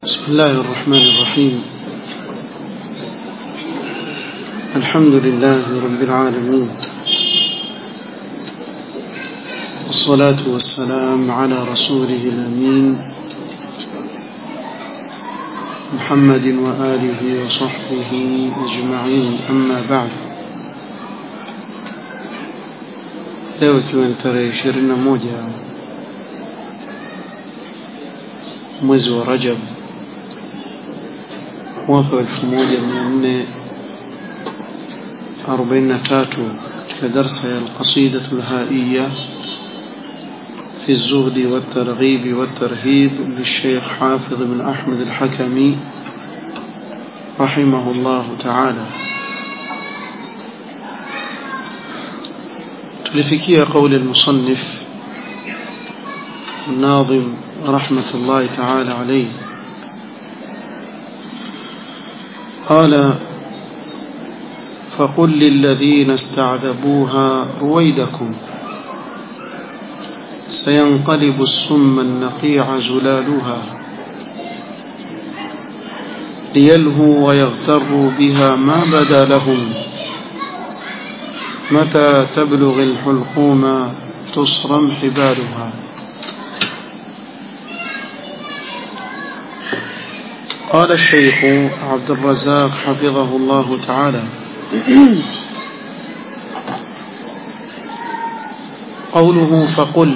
بسم الله الرحمن الرحيم الحمد لله رب العالمين والصلاة والسلام على رسوله الأمين محمد وآله وصحبه أجمعين أما بعد leo ikiwa ni tarehe ishirini na moja mwezi wa rajab mwaka wa elfu moja mia nne arobaini na tatu katika darsa ya alqasidatu lhaiya في الزهد والترغيب والترهيب للشيخ حافظ بن أحمد الحكمي رحمه الله تعالى تلفكي قول المصنف الناظم رحمة الله تعالى عليه قال فقل للذين استعذبوها رويدكم سينقلب السم النقيع زلالها ليلهوا ويغتروا بها ما بدا لهم متى تبلغ الحلقوم تصرم حبالها قال الشيخ عبد الرزاق حفظه الله تعالى قوله فقل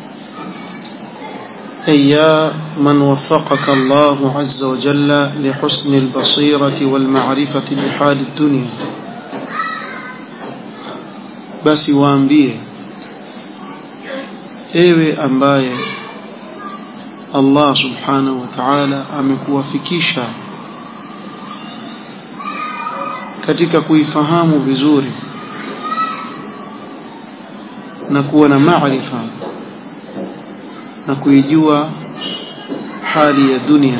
أي يا من وفقك الله عز وجل لحسن البصيرة والمعرفة بحال الدنيا basi waambie ewe ambaye Allah subhanahu wa ta'ala amekuwafikisha katika kuifahamu vizuri na kuwa na maarifa na kuijua hali ya dunia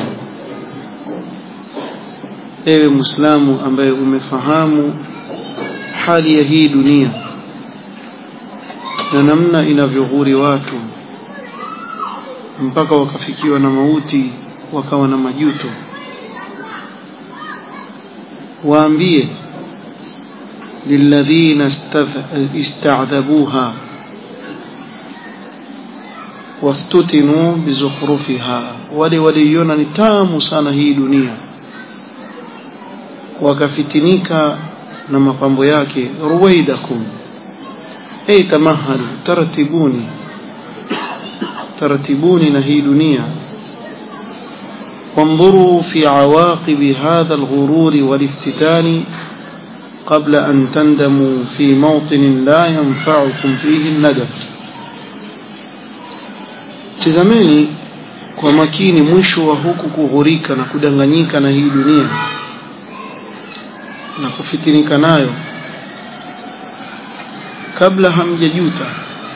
ewe muislamu ambaye umefahamu hali ya hii dunia na namna inavyoghuri watu mpaka wakafikiwa na mauti wakawa na majuto waambie lilladhina istadhabuha waftutinu bizukhrufiha wale waliiona ni tamu sana hii dunia wakafitinika na mapambo yake ruwaidakum ay tamahalu taratibuni taratibuni na hii dunia وانظروا في عواقب هذا الغرور والافتتان قبل أن تندموا في موطن لا ينفعكم فيه الندم tizameni kwa makini mwisho wa huku kughurika na kudanganyika na hii dunia na kufitinika nayo kabla hamjajuta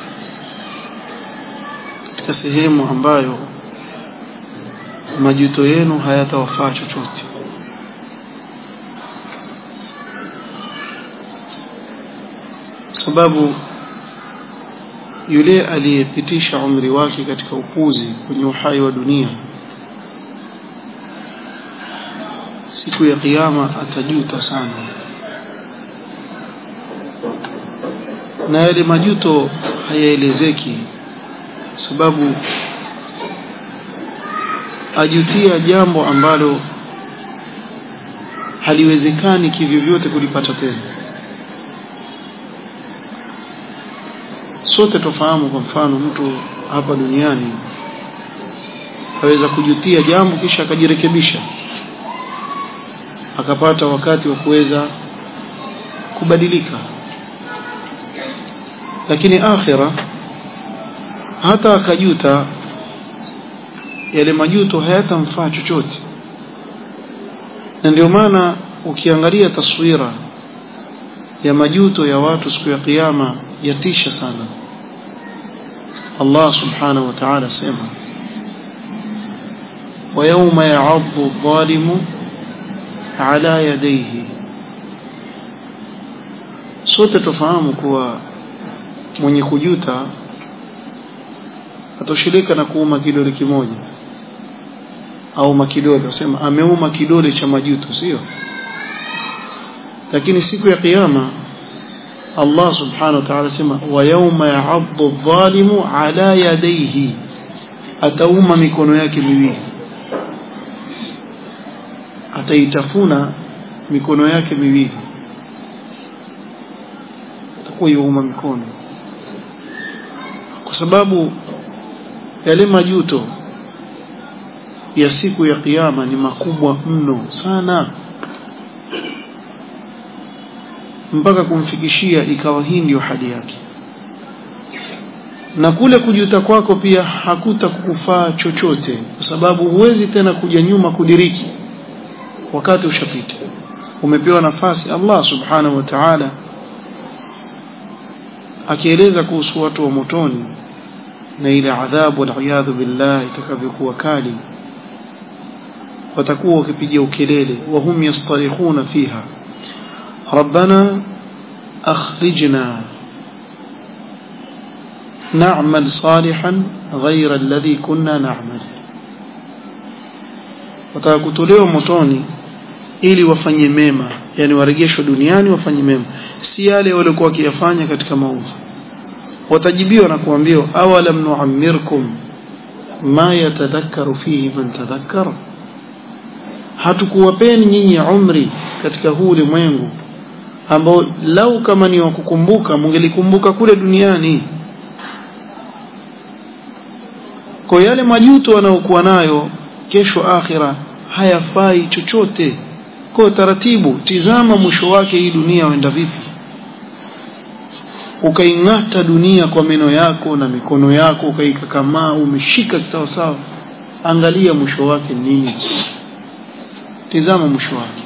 katika sehemu ambayo majuto yenu hayatawafaa chochote sababu yule aliyepitisha umri wake katika upuzi kwenye uhai wa dunia siku ya kiyama atajuta sana na yale majuto hayaelezeki sababu ajutia jambo ambalo haliwezekani kivyovyote kulipata tena sote tofahamu kwa mfano mtu hapa duniani aweza kujutia jambo kisha akajirekebisha akapata wakati wa kuweza kubadilika lakini akhira hata akajuta yale majuto hayatamfaa chochote na ndio maana ukiangalia taswira ya majuto ya watu siku ya kiyama yatisha sana Allah subhanahu wa ta'ala sema ويوم يعض الظالم على يديه sote tufahamu kuwa mwenye kujuta atoshirika na kuuma kidole kimoja au makidole wasema ameuma kidole cha majuto sio lakini siku ya kiyama Allah subhanahu wa ta'ala sema wa yawma ya'addu adh-dhalimu ala yadayhi atauma mikono yake miwili ataitafuna mikono yake miwili atakuwa yuuma mikono kwa sababu yale majuto ya siku ya kiyama ni makubwa mno sana mpaka kumfikishia ikawa hii ndio hali yake na kule kujuta kwako pia hakuta kukufaa chochote kwa sababu huwezi tena kuja nyuma kudiriki wakati ushapita umepewa nafasi Allah subhanahu wa ta'ala akieleza kuhusu watu wa motoni na ile adhabu waliyadhu billah itakavyokuwa kali watakuwa wakipiga ukelele wahum yastarikhuna fiha ربنا أخرجنا نعمل صالحا غير الذي كنا نعمل watakutolewa motoni ili wafanye mema yani warejeshwe duniani wafanye mema si yale waliokuwa wakiyafanya katika maovu watajibiwa na kuambiwa awalam nuammirkum ma yatadhakkaru fihi man tadhakkara hatukuwapeni nyinyi umri katika huu ulimwengu ambao lau kama ni wa kukumbuka mungelikumbuka kule duniani kwa yale majuto wanaokuwa nayo kesho akhira hayafai chochote kwa taratibu tizama mwisho wake hii dunia wenda vipi ukaing'ata dunia kwa meno yako na mikono yako ukaikakamaa umeshika sawa sawa angalia mwisho wake nini tizama mwisho wake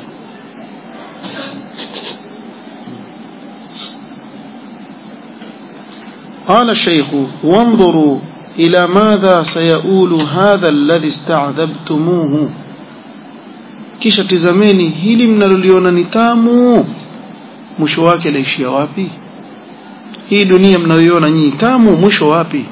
قال الشيخ وانظروا إلى ماذا سيؤول هذا الذي استعذبتموه kisha tizameni hili mnaloliona ni tamu mwisho wake laishia wapi hii dunia mnayoiona nyinyi tamu mwisho wapi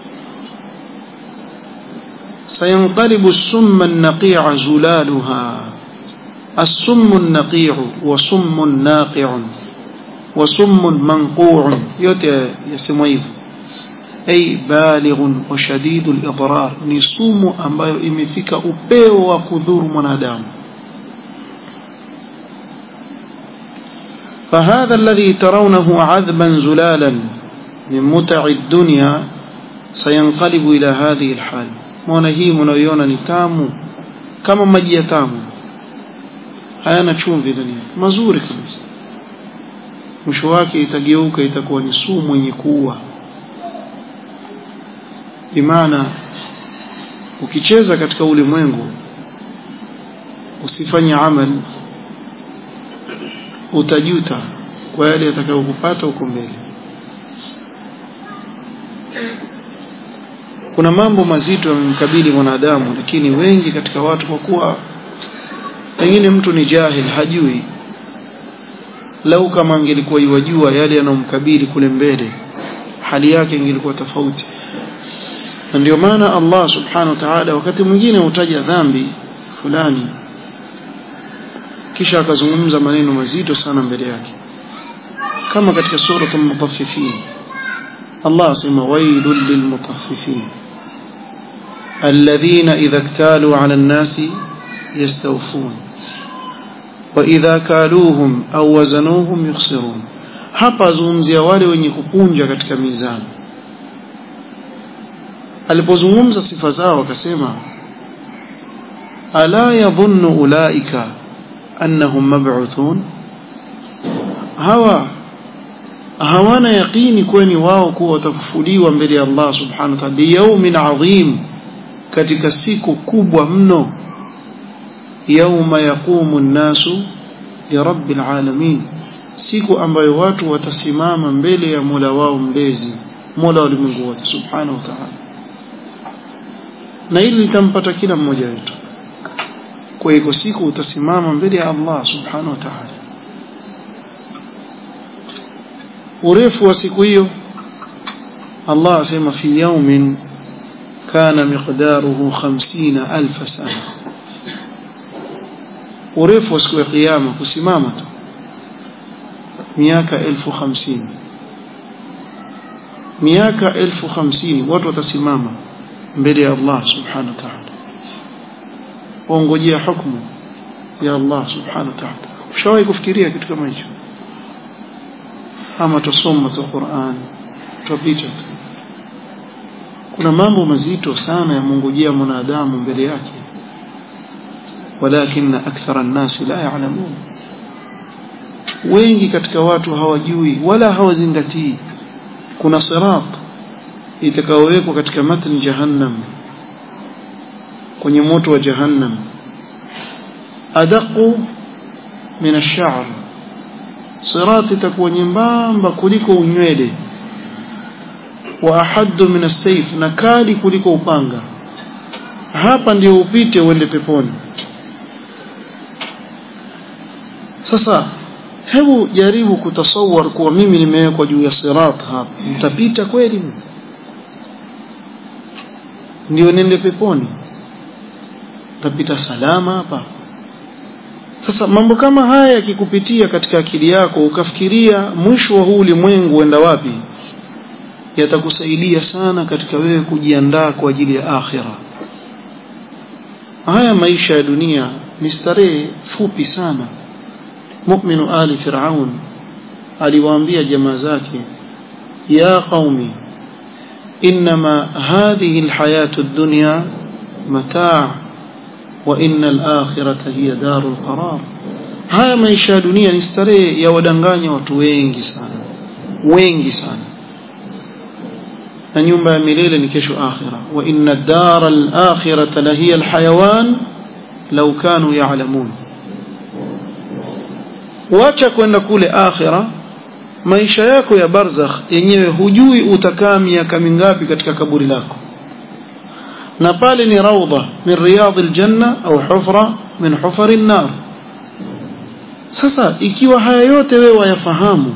sayanqalibu summa an-naqi'a zulaluha as-summu an-naqi'u wa summu naqi'un wa summu manqu'un yote yasemwa hivyo ay balighun wa shadidul idrar ni sumu ambayo imefika upeo wa kudhuru mwanadamu فهذا الذي ترونه عذبا زلالا من متع الدنيا سينقلب إلى هذه الحال مona hii mnayoiona ni tamu kama maji ya tamu hayana chumvi ndani mazuri kabisa mwisho wake itageuka itakuwa ni sumu yenye kuua bimaana ukicheza katika ulimwengu usifanye amal utajuta kwa yale yatakayokupata huko mbele kuna mambo mazito yamemkabili mwanadamu lakini wengi katika watu kwa kuwa pengine mtu ni jahil hajui lau kama angelikuwa iwajua yale yanomkabili kule mbele hali yake ingelikuwa tofauti na ndio maana Allah subhanahu wa ta'ala wakati mwingine hutaja dhambi fulani kisha akazungumza maneno mazito sana mbele yake kama katika sura al-mutaffifin Allah asema wailul lilmutaffifin alladhina idha iktalu 'ala an-nasi yastawfun wa idha kaluhum aw wazanuhum yukhsirun hapa azungumzia wale wenye kupunja katika mizani alipozungumza sifa zao akasema ala yadhunnu ulaika annahum mab'uthun hawa hawana yaqini kweni wao kuwa watafufuliwa mbele ya Allah subhanahu wa ta'ala yawmin adhim katika siku kubwa mno yauma yaqumu an-nasu li rabbil alamin siku ambayo watu watasimama mbele ya Mola wao mlezi Mola wa ulimwengu wote subhanahu wa ta'ala na hili litampata kila mmoja wetu kwa hivyo siku utasimama mbele ya Allah subhanahu wa ta'ala urefu wa siku hiyo Allah asema fi yawmin kana miqdaruhu 50000 sana urefu wa siku ya kiyama kusimama tu miaka elfu hamsini miaka elfu hamsini watu watasimama mbele ya Allah subhanahu wa ta'ala waongojea hukumu ya Allah subhanahu wa ta'ala ushawahi kufikiria kitu kama hicho ama tusoma tu Qur'an tupita tu kuna mambo mazito sana ya mungojea mwanadamu mbele yake walakin akthara an-nas la ya'lamun wengi katika watu hawajui wala hawazingatii kuna sirat itakaowekwa katika matni jahannam kwenye moto wa jahannam adaqu min ash-sha'r sirat itakuwa nyembamba kuliko unywele wa ahaddu min as-sayf na kali kuliko upanga hapa ndio upite uende peponi sasa hebu jaribu kutasawar kuwa mimi nimewekwa juu ya sirat hapa mtapita kweli ndio nende peponi tapita salama hapa sasa mambo kama haya yakikupitia katika akili yako ukafikiria mwisho wa huu ulimwengu uenda wapi yatakusaidia sana katika wewe kujiandaa kwa ajili ya akhira haya maisha ya dunia ni starehe fupi sana mu'minu ali fir'aun aliwaambia jamaa zake ya qaumi inma hadhihi alhayatu ad-dunya mataa wa inna al-akhirata hiya darul qarar haya maisha ya dunia ni starehe ya wadanganya watu wengi sana wengi sana na nyumba ya milele ni kesho akhira wa inna ad-dara al-akhirata la hiya al-hayawan law kanu ya'lamun wacha kwenda kule akhira maisha yako ya barzakh yenyewe hujui utakaa miaka mingapi katika kaburi lako na pale ni raudha min riyadh aljanna au hufra min hufar an-nar sasa ikiwa haya yote wewe wayafahamu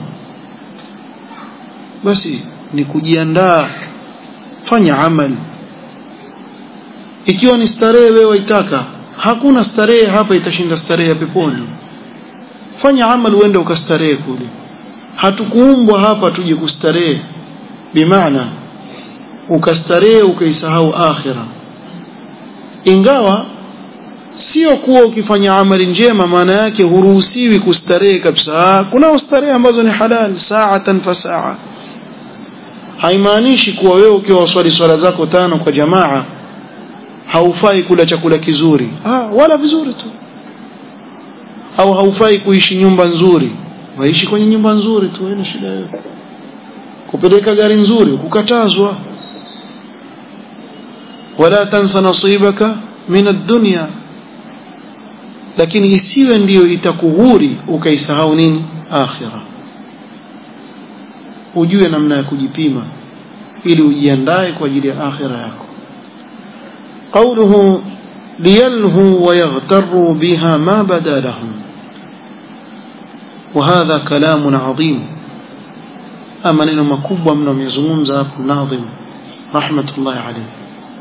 basi ni kujiandaa fanya amali ikiwa ni starehe wewe waitaka hakuna starehe hapa itashinda starehe ya peponi fanya amali uende ukastarehe kule hatukuumbwa hapa tuje kustarehe bimaana ukastarehe ukaisahau akhira ingawa sio kuwa ukifanya amali njema maana yake huruhusiwi kustarehe kabisa kuna starehe ambazo ni halal saatan fa saa haimaanishi kuwa wewe ukiwa swali swala zako tano kwa jamaa haufai kula chakula kizuri ah wala vizuri tu au haufai kuishi nyumba nzuri waishi kwenye nyumba nzuri tu haina shida yote kupeleka gari nzuri kukatazwa wala tansa nasibaka min ad-dunya lakini isiwe ndiyo itakughuri ukaisahau nini akhira ujue namna ya kujipima ili ujiandae kwa ajili ya akhira yako قوله ليلهوا ويغتروا بها ما بدا لهم وهذا كلام عظيم أما نينو مكوبة منهم يزمون ذاك الناظم رحمة الله عليه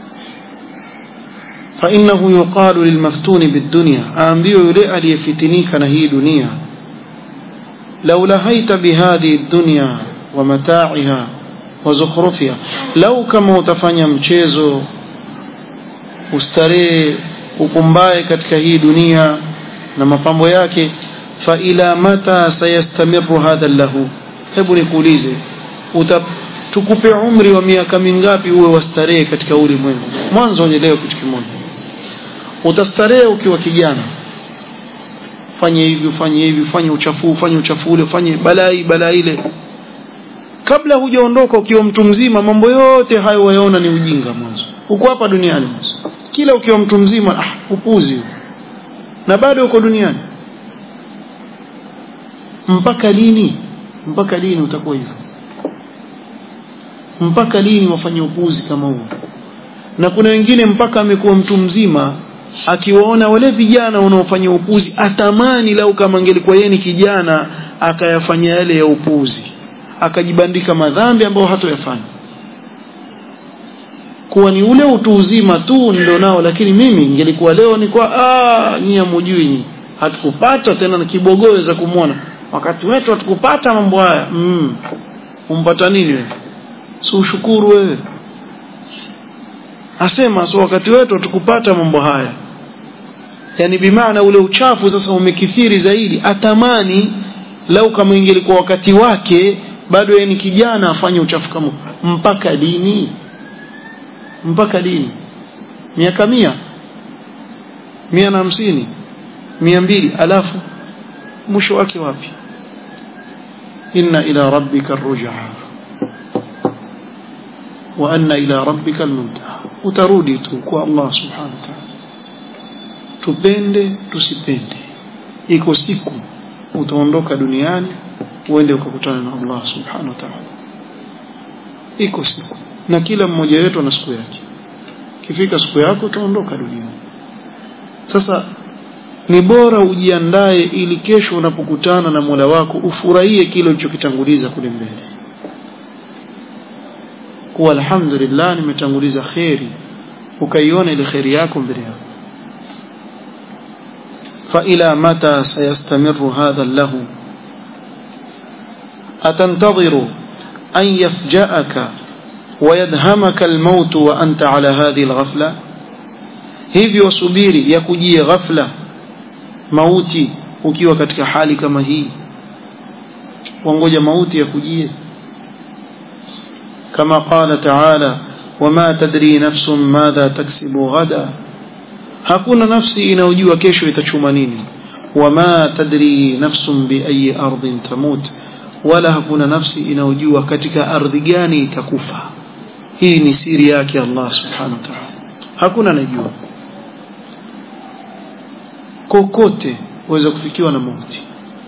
فإنه يقال للمفتون بالدنيا أنبيو يلئ ليفتنيك نهي دنيا لو لهيت بهذه الدنيا ومتاعها وزخرفها لو كما utafanya mchezo ustarehe upumbae katika hii dunia na mapambo yake fa ila mata sayastamiru hadha lahu hebu nikuulize tukupe umri wa miaka mingapi uwe wastarehe katika ulimwengu mwanzo unielewe kitu kimoja utastarehe ukiwa kijana fanye hivi ufanye hivi fanye uchafu fanye uchafu ule fanye balai balaa ile kabla hujaondoka ukiwa mtu mzima mambo yote hayo wayaona ni ujinga mwanzo uko hapa duniani mwanzo kila ukiwa mtu mzima ah upuzi na bado uko duniani mpaka lini mpaka lini utakuwa hivyo mpaka lini wafanye upuzi kama huo na kuna wengine mpaka amekuwa mtu mzima akiwaona wale vijana wanaofanya upuzi atamani lau kama angelikuwa yeye ni kijana akayafanya yale ya upuzi akajibandika madhambi ambayo hatoyafanya kuwa ni ule utu uzima tu ndio nao lakini mimi ingelikuwa leo ni kwa ah nyinyi mjui hatukupata tena na kibogoe za kumwona wakati wetu hatukupata mambo haya mm. umpata nini wewe si ushukuru wewe asema so wakati wetu hatukupata mambo haya yani bimaana ule uchafu sasa umekithiri zaidi atamani lau kama ingelikuwa wakati wake bado yeye ni kijana afanye uchafu kama mpaka dini mpaka dini miaka mia mia na hamsini mia mbili alafu mwisho wake wapi inna ila rabbika arrujaa wa anna ila rabbika almuntaha utarudi tu kwa Allah subhanahu wa ta'ala tupende tusipende iko siku utaondoka duniani uende ukakutana na Allah subhanahu wa ta'ala iko siku na kila mmoja wetu ana siku yake kifika siku yako utaondoka duniani sasa ni bora ujiandae ili kesho unapokutana na Mola wako ufurahie kile ulichokitanguliza kule mbele kuwa alhamdulillah nimetanguliza kheri ukaiona ile kheri yako mbele yako فإلى متى سيستمر هذا اللهو أتنتظر أن يفجأك ويدهمك الموت وأنت على هذه الغفلة hivyo subiri ya kujie ghafla mauti ukiwa katika hali kama hii wangoja mauti ya kujie kama qala taala wama tadri nafsun madha taksibu ghada hakuna nafsi inayojua kesho itachuma nini wama tadri nafsun biayi ardhin tamut wala hakuna nafsi inayojua katika ardhi gani itakufa hii ni siri yake Allah subhanahu wa ta'ala hakuna anajua kokote waweza kufikiwa na mauti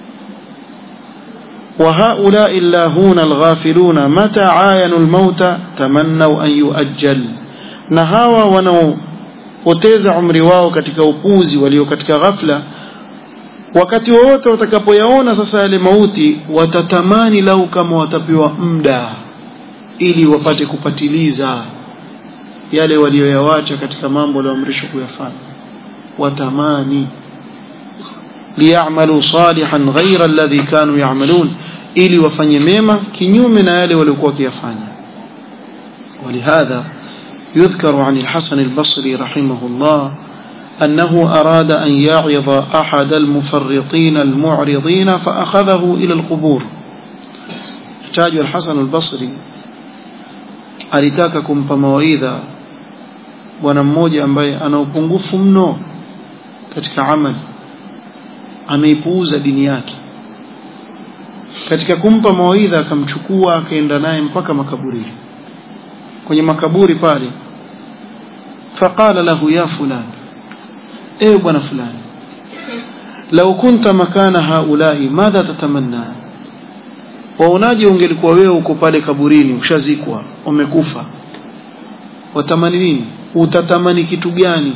وهؤلاء اللاهون الغافلون متى عاينوا الموت تمنوا أن يؤجل نهاوا ونو poteza umri wao katika upuzi walio katika ghafla wakati wowote watakapoyaona sasa yale mauti watatamani lau kama watapewa muda ili wapate kupatiliza yale walioyawacha katika mambo walioamrishwa kuyafanya watamani liyamalu salihan ghaira alladhi kanu yamalun ili wafanye mema kinyume na yale waliokuwa wakiyafanya ولهذا يذكر عن الحسن البصري رحمه الله أنه أراد أن يعظ أحد المفرطين المعرضين فأخذه إلى القبور يحتاج الحسن البصري alitaka kumpa mawaidha bwana mmoja ambaye ana upungufu mno katika amali ameipuuza dini yake katika kumpa mawaidha akamchukua akaenda naye mpaka makaburini kwenye makaburi pale faqala lahu ya fulan ewe bwana fulani lau kunta makana haulai madha tatamanna waonaje ungelikuwa wewe uko pale kaburini ushazikwa umekufa watamani nini utatamani kitu gani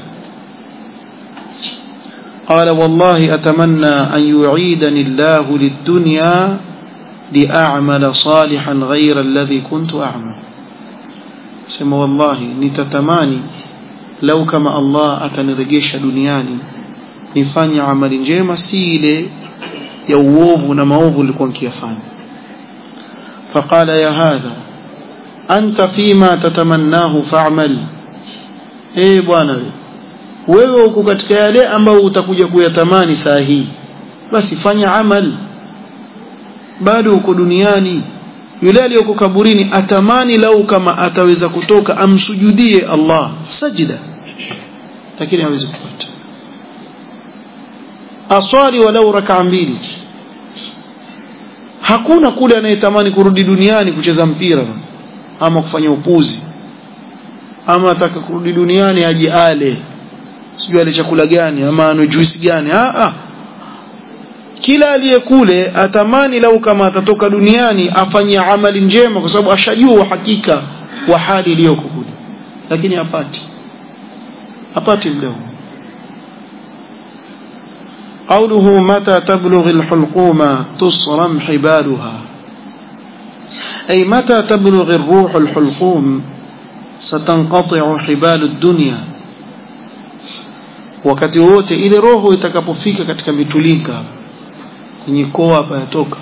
قال والله أتمنى أن يعيدني الله للدنيا لأعمل صالحا غير الذي كنت أعمل sema wallahi nitatamani lau kama Allah atanirejesha duniani nifanye amali njema si ile ya uovu na maovu nilikuwa nikiyafanya فقال يا هذا أنت فيما تتمناه فاعمل eh bwana wewe uko katika yale ambayo utakuja kuyatamani saa hii basi fanya amal bado uko duniani yule aliyoko kaburini atamani lau kama ataweza kutoka amsujudie Allah sajida lakini hawezi kupata aswali walau rakaa mbili hakuna kule anayetamani kurudi duniani kucheza mpira ama kufanya upuzi ama ataka kurudi duniani aje ale sijui ale chakula gani ama anwe juisi gani ah ah kila aliyekule atamani lau kama atatoka duniani afanye amali njema kwa sababu ashajua uhakika wa hali iliyoko kule lakini hapati hapati muda huu قوله متى تبلغ الحلقوم تصرم حبالها أي متى تبلغ الروح الحلقوم ستنقطع حبال الدنيا wakati wote ile roho itakapofika katika vitulika kwenye koa hapa yatoka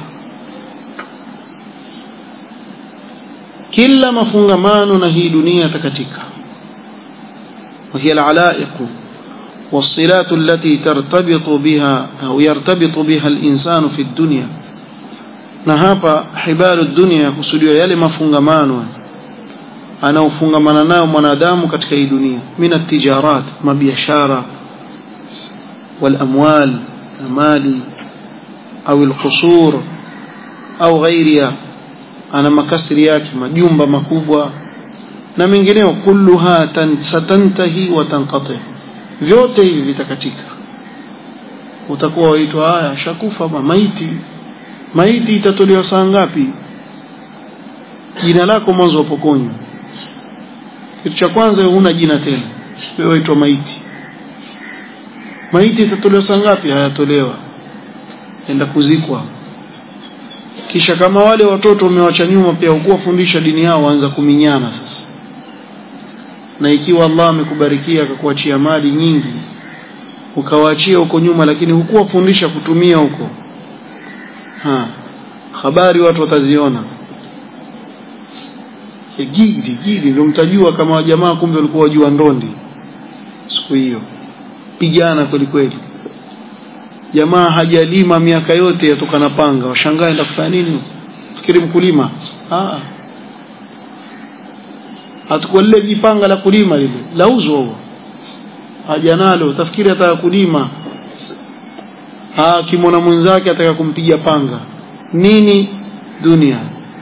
kila mafungamano na hii dunia yatakatika وهي العلائق والصلات التي ترتبط بها أو يرتبط بها الإنسان في الدنيا na hapa hibalu dunia yakusudiwa yale mafungamano anaofungamana nayo mwanadamu katika hii dunia min atijarat mabiashara walamwal na mali au alqusur au ghairia ana makasiri yake majumba makubwa na mengineo kulluha satantahi wa tanqati vyote hivi vitakatika utakuwa waitwa haya shakufa maiti maiti itatolewa saa ngapi jina lako mwanzo wapokonywa kitu cha kwanza huna jina tena wewe waitwa maiti maiti itatolewa saa ngapi hayatolewa enda kuzikwa kisha kama wale watoto umewacha nyuma pia ukuwafundisha dini yao waanza kuminyana sasa na ikiwa Allah amekubarikia akakuachia mali nyingi ukawaachia huko nyuma lakini hukuwafundisha kutumia huko ha habari watu wataziona gidi gidi ndio mtajua kama wajamaa kumbe walikuwa wajua ndondi siku hiyo pigana kweli kweli jamaa hajalima miaka yote yatoka na panga washangaa enda kufanya nini fikiri mkulima ah atakuwa lile jipanga la kulima lile lauzwa huo haja nalo utafikiri ataka kulima ah kimona mwenzake ataka kumpiga panga nini dunia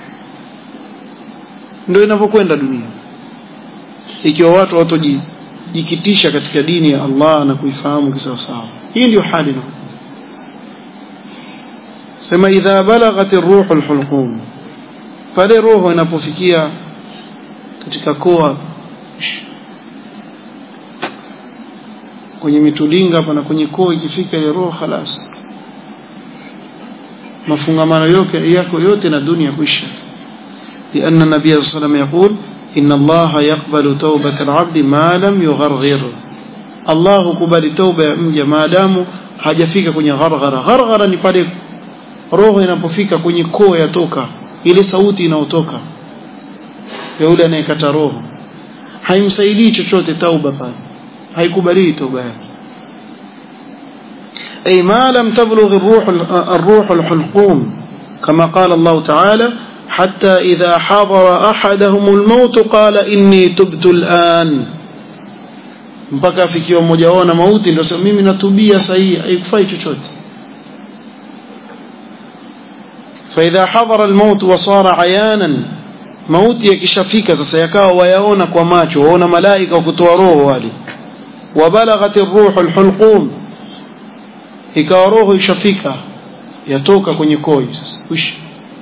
ndio inavyokwenda dunia ikiwa watu watojikitisha katika dini ya Allah na kuifahamu kisawasawa hii ndio hali na sema idha balaghat ar-ruhu al-hulqum pale roho inapofikia katika koa kwenye mitulinga hapa na kwenye koo ikifika ile roho khalas mafungamano yote yako yote na dunia kuisha لأن النبي صلى الله عليه وسلم يقول إن الله يقبل توبة العبد ما لم يغرغر الله كبل توبة mja maadamu hajafika kwenye gharghara gharghara ni pale roho inapofika kwenye koo yatoka ile sauti inayotoka ya yule anayekata roho haimsaidii chochote tauba pale haikubali tauba yake أي ما لم تبلغ الروح الروح الحلقوم كما قال الله تعالى حتى إذا حضر أحدهم الموت قال إني تبت الآن mpaka afikiwa mmoja wao na mauti ndio sema mimi natubia sahihi haikufai chochote فإذا حضر الموت وصار عيانا mauti yakishafika sasa yakawa wayaona kwa macho waona malaika wa kutoa roho wale wabalaghat ar-ruh al-hulqum ikawa roho ishafika yatoka kwenye koi sasa wish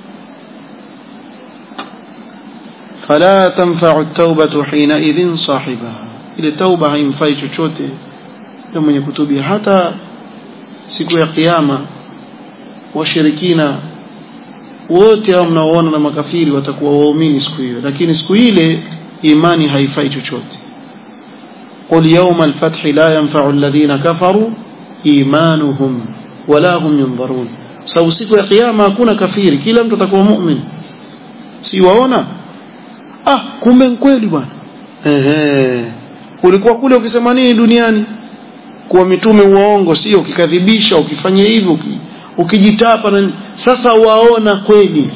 fala tanfa'u at-taubatu hina idhin sahibaha ile tauba haimfai chochote ndio mwenye kutubia hata siku ya kiyama washirikina wote hao mnaoona na makafiri watakuwa waumini siku hiyo lakini siku ile imani haifai chochote qul yawma al-fath la yanfa'u alladhina kafaru imanuhum wala hum yunzarun sababu siku ya kiyama hakuna kafiri kila mtu atakuwa mu'min si waona ah kumbe kweli bwana ehe ulikuwa kule ukisema nini duniani kuwa mitume uongo sio ukikadhibisha ukifanya hivyo uki, ukijitapa na sasa waona kweli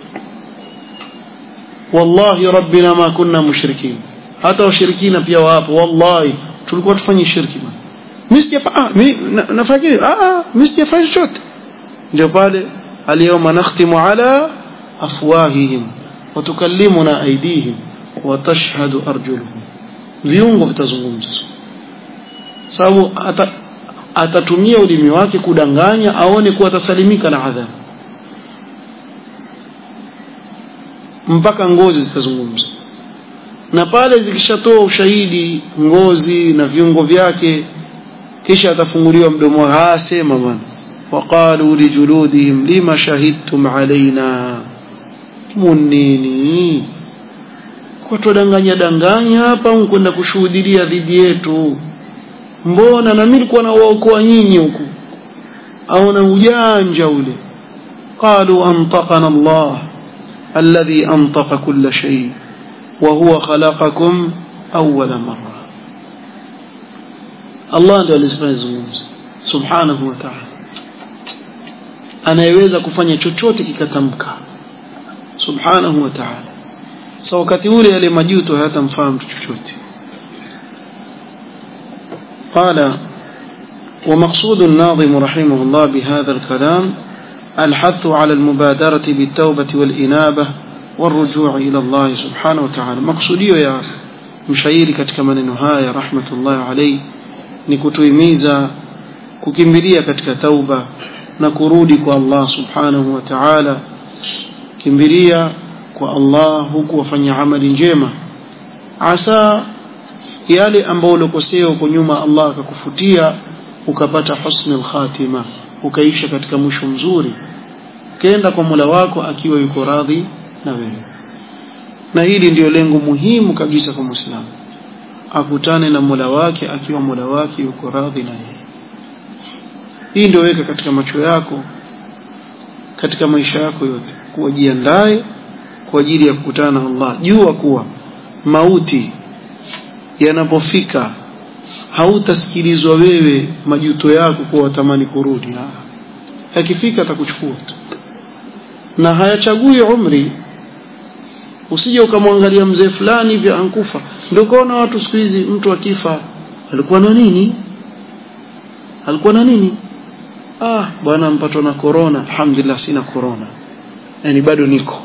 wallahi rabbina ma kunna mushrikin hata washirikina pia wapo wallahi tulikuwa tufanye shirki bwana mimi sijafanya mimi nafanya ah ah mimi sijafanya chochote ndio pale alyawma nakhtimu ala afwahihim wa tukallimuna aydihim wa tashhadu arjuluhum viungo vitazungumza sababu ata, atatumia ulimi wake kudanganya aone kuwa atasalimika na adhabu mpaka ngozi zitazungumza na pale zikishatoa ushahidi ngozi na viungo vyake kisha atafunguliwa mdomo wake sema bwana waqalu lijuludihim lima shahidtum alaina munini kwa tudanganya danganya hapa kwenda kushuhudia dhidi yetu mbona na mimi nilikuwa nawaokoa nyinyi huku au na ujanja ule قالوا أنطقنا الله الذي أنطق كل شيء وهو خلقكم أول مرة الله ndio alizifanya zungumzo subhanahu wa ta'ala anayeweza kufanya chochote kikatamka subhanahu wa ta'ala so wakati ule yale majuto hayatamfaa mtu chochote قال ومقصود الناظم رحمه الله بهذا الكلام الحث على المبادرة بالتوبة والإنابة والرجوع إلى الله سبحانه وتعالى مقصوديو يا mshairi katika maneno haya rahmatullahi alayhi ni kutuhimiza kukimbilia katika tauba na kurudi kwa Allah subhanahu wa ta'ala kimbilia kwa Allah huku wafanya amali njema asa yale ambayo ulikosea huko nyuma Allah akakufutia ukapata husnul khatima ukaisha katika mwisho mzuri kenda kwa Mola wako akiwa yuko radhi na wewe na hili ndiyo lengo muhimu kabisa kwa Muislamu akutane na Mola wake akiwa Mola wake yuko radhi na yeye hii ndio weka katika macho yako katika maisha yako yote kuwajiandae kwa ajili ya kukutana na Allah jua kuwa mauti yanapofika hautasikilizwa wewe majuto yako kwa watamani kurudi yakifika atakuchukua tu na hayachagui umri usije ukamwangalia mzee fulani hivi ankufa ndio kaona watu siku hizi mtu akifa alikuwa na nini alikuwa na nini ah bwana mpatwa na corona alhamdulillah sina corona yani bado niko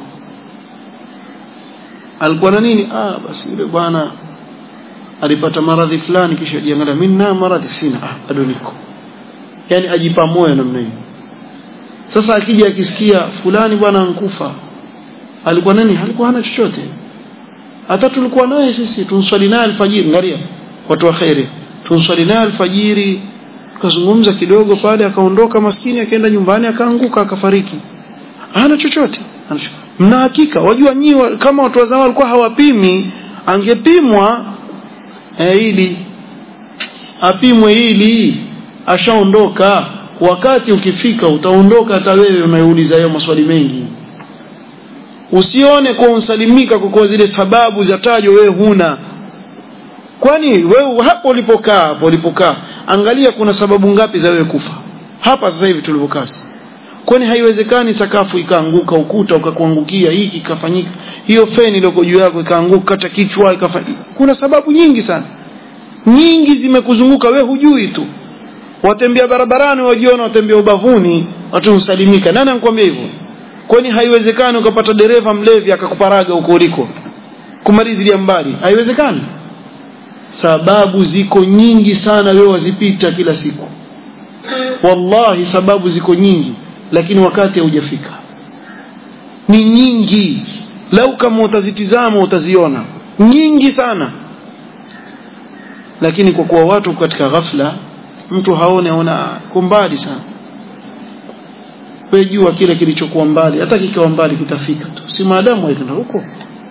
alikuwa na nini ah basi yule bwana alipata maradhi fulani kisha ajiangalia mimi na maradhi sina ah bado niko yani ajipa moyo namna hiyo sasa akija akisikia fulani bwana ankufa alikuwa nani alikuwa hana chochote hata tulikuwa naye sisi tunswali naye alfajiri angalia watu wa khairi tunswali naye alfajiri tukazungumza kidogo pale akaondoka maskini akaenda nyumbani akaanguka akafariki hana chochote mna hakika wajua nyiwa kama watu wa zamani walikuwa hawapimi angepimwa eh, ili apimwe ili ashaondoka wakati ukifika utaondoka hata wewe unayouliza hayo maswali mengi usione kwa unsalimika kwa kuwa zile sababu zatajwa wewe huna kwani wewe hapo ulipokaa hapo ulipokaa angalia kuna sababu ngapi za wewe kufa hapa sasa hivi tulipokaa kwani haiwezekani sakafu ikaanguka ukuta ukakuangukia hiki ikafanyika hiyo feni iliyoko juu yako ikaanguka kata kichwa ikafanyika kuna sababu nyingi sana nyingi zimekuzunguka we hujui tu watembea barabarani wajiona watembea ubavuni watu husalimika nani anakuambia hivyo kwani haiwezekani ukapata dereva mlevi akakuparaga huko uliko kumalizilia mbali haiwezekani sababu ziko nyingi sana wewe wazipita kila siku wallahi sababu ziko nyingi lakini wakati haujafika ni nyingi lau kama utazitizama utaziona nyingi sana lakini kwa kuwa watu katika ghafla mtu haone aona kwa mbali sana wewe jua kile kilichokuwa mbali hata kikiwa mbali kitafika tu si maadamu haikenda huko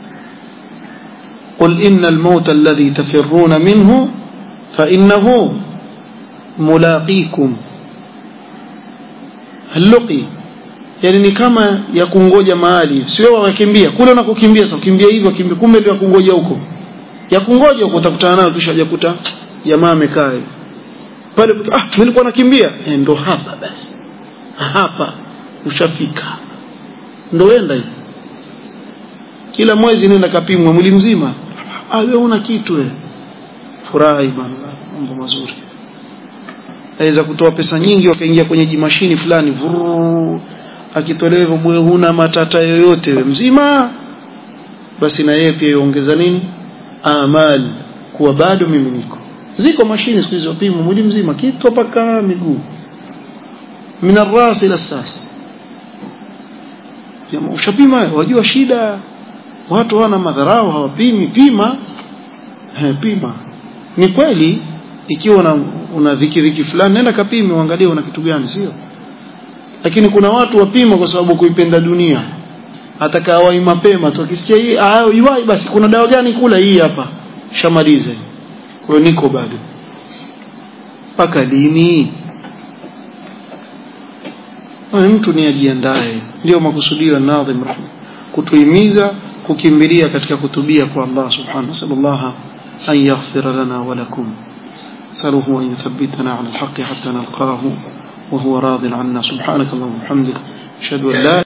قل إن الموت الذي تفرون منه فإنه ملاقيكم هلقي yani ni kama ya kungoja mahali sio wakimbia kule unakokimbia sasa ukimbia hivyo kimbia kumbe ndio kungoja huko ya kungoja huko utakutana nayo kisha hajakuta jamaa amekaa hivi pale ah mimi nilikuwa nakimbia e, ndo hapa basi hapa ushafika ndo wenda hivi kila mwezi nenda kapimwa mwili mzima ah wewe una kitu wewe furahi bana mambo mazuri aweza kutoa pesa nyingi wakaingia kwenye jimashini fulani vuruu akitolewa hivyo bwe huna matata yoyote we mzima basi na yeye pia iongeza nini amal kuwa bado mimi niko ziko mashine siku hizi wapimwa mwili mzima kitu mpaka miguu min arras ila sas jamaa ushapima wajua shida watu wana madharau hawapimi pima he, pima ni kweli ikiwa una, una dhiki dhiki fulani nenda kapime uangalie una kitu gani sio lakini kuna watu wapima kwa sababu kuipenda dunia atakawai mapema tu akisikia hii ah iwai basi kuna dawa gani kula hii hapa shamaliza kwa hiyo niko bado mpaka lini mtu ni ajiandae ndio makusudio ya nadhim rahma kutuhimiza kukimbilia katika kutubia kwa Allah subhanahu sallallahu an yaghfira lana wa lakum saluhu an yuthabbitana ala alhaq hatta nalqahu wa huwa radin anna subhanaka allahumma hamdika ashhadu an la